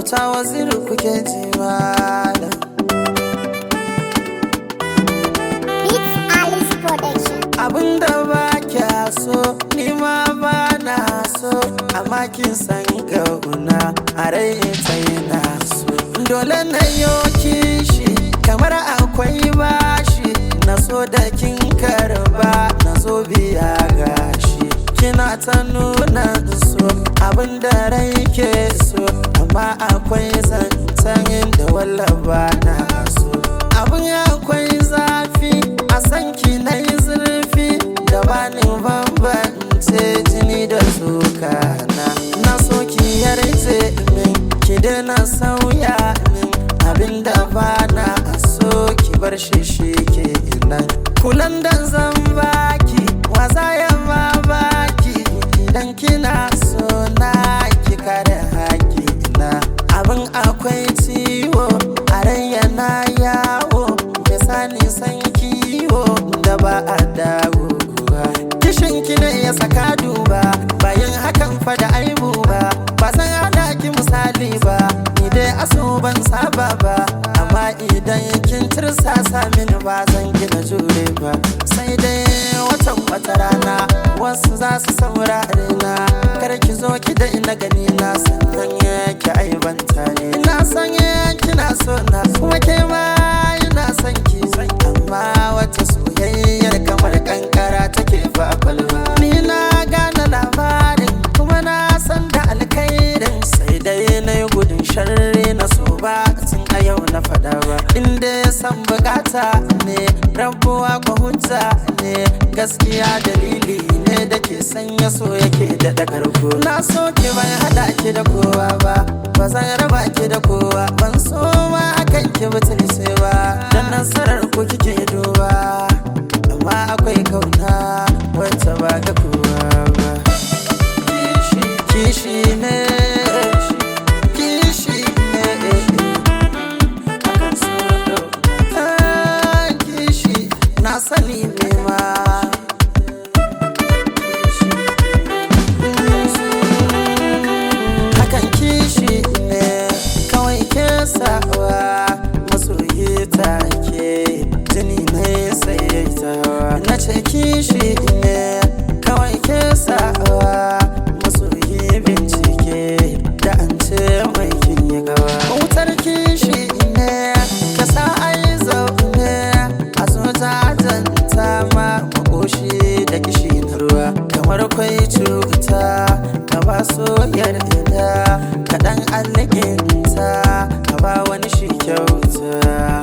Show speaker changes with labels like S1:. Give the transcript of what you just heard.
S1: auta waziri kuke ji malam
S2: Beats Alice Production.
S1: abinda ba kya so ni ma ba na so amma kin san gauna a rai ta yana so dole na yo kishi kamar akwai bashi na so da kin karba na zo biya gashi kina ta nuna so abinda rai ke so amma akwai zancen da wallaba na so abin akwai zafi a san ki na yi zurfi da bani bambance jini da tsoka na na so ki yarje min ki daina sauya min abinda ba na so ki bar shi shi ke nan kulan da zan baki waza ya ma baki idan kina so na ki kare haki na abin akwai ciwo a rayyana yawo ya sani san kiwo da ba a dawo ba kishin ki ne ya saka duba bayan hakan fa da aibu ba ba san hada ki misali ba ni dai aso ban saba ba amma idan kin tirsasa mini ba zan gina jure ba sai dai watan wata rana wasu za su saurare na kar ki zo ki da ina gani na sannan ki aibanta ne ina san kina so na kuma ke ma ina son ki amma wata soyayyar kamar kankara take fa kwalba ni na gane labarin kuma na san da alkhairin sai dai na yi gudun sharri na so ba tun a yau na faɗa ba inda ya san bukata ne rabuwa ko hujja ne gaskiya dalili ne da ke sanya so yake da karko na so ki ban hada ki da kowa ba ba zan raba ki da kowa ban so ma akan ki butulce ba dan nasarar ku kike duba amma akwai kauna wacce ba ga kowa ba kishi kishi ne kishi ne akan so Ah, kishi na sani ne ma hakan kishi ne kawai ke sawa masoyi take jini ne sai tawa na ce kishi ne kawai ke sawa masoyi bincike da an ce mai kin yi gawa wutar kishi ne ka sa ai zaune a zo jajanta ma makoshi da kishi na ruwa kamar kwai cuta ka ba so yarda ka dan alliginta ka ba wani shi kyauta